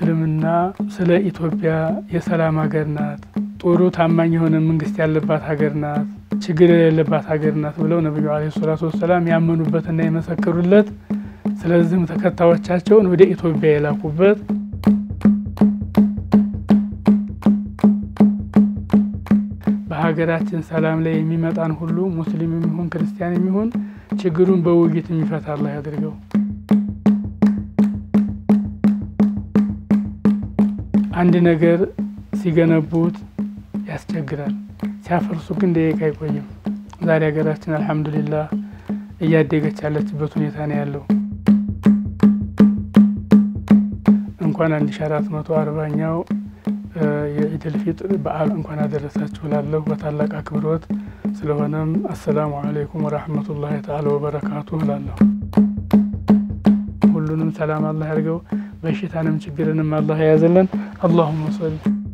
እስልምና ስለ ኢትዮጵያ የሰላም ሀገር ናት፣ ጥሩ ታማኝ የሆነ መንግስት ያለባት ሀገር ናት፣ ችግር የሌለባት ሀገር ናት ብለው ነቢዩ ዓለይሂ ሰላቱ ወሰላም ያመኑበትና የመሰከሩለት ስለዚህም ተከታዮቻቸውን ወደ ኢትዮጵያ የላኩበት በሀገራችን ሰላም ላይ የሚመጣን ሁሉ ሙስሊም የሚሆን ክርስቲያን የሚሆን ችግሩን በውይይት የሚፈታ አላህ ያድርገው። አንድ ነገር ሲገነቡት ያስቸግራል፣ ሲያፈርሱ ግን ደቂቃ አይቆይም። ዛሬ ሀገራችን አልሐምዱሊላህ እያደገች ያለችበት ሁኔታ ነው ያለው። እንኳን አንድ ሺ አራት መቶ አርባኛው የኢድል ፊጥር በዓል እንኳን አደረሳችሁ ላለሁ በታላቅ አክብሮት። ስለሆነም አሰላሙ አለይኩም ወራህመቱላሂ ተዓላ ወበረካቱ ላለሁ። ሁሉንም ሰላም አላህ ያድርገው፣ በሽታንም ችግርንም አላህ የያዘልን። አላሁመ ሰሊ